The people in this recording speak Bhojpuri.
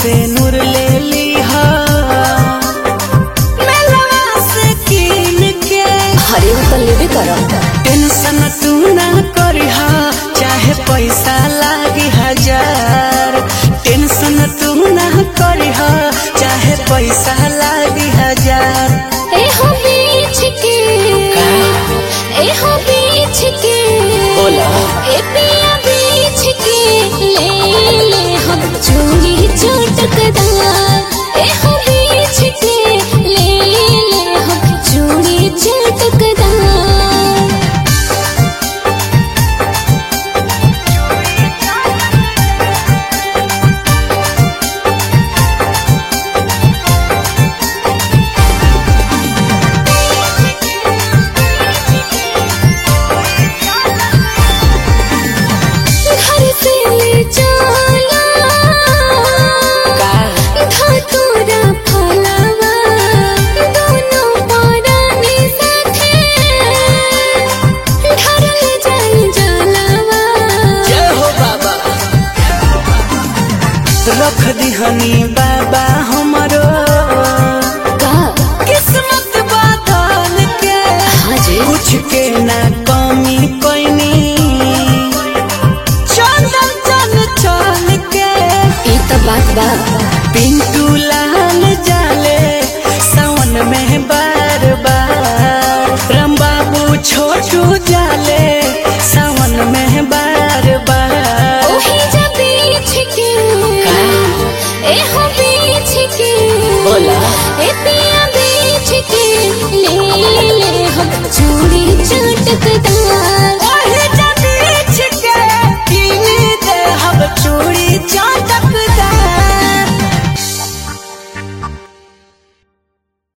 से नूर ले लीहा मेलवा से कीन के हरे वो तो लेबे करम टेंशन तू ना करिहा चाहे पैसा लागी हजार टेंशन तू ना करिहा चाहे पैसा लागी हजार ए हो बीच के ए हो बीच के बोला। ए पिया बीच के ले ले हम चूड़ी चटकदार ए हो बीच के ले ले हम चूड़ी चटकदार घर से ले चला धतूरा फलवा दोनों परानी साथे ढरल जाई जलवा जय हो बाबा रख दिहनी बाबा हमरो का किस्मत बादल के हाजी कुछ के ना कमी कोइनी चंदन चल चल के ई तो बात बा पिंटू लाल जाले सावन में बार बार राम बाबू छोटू जाले सावन में बार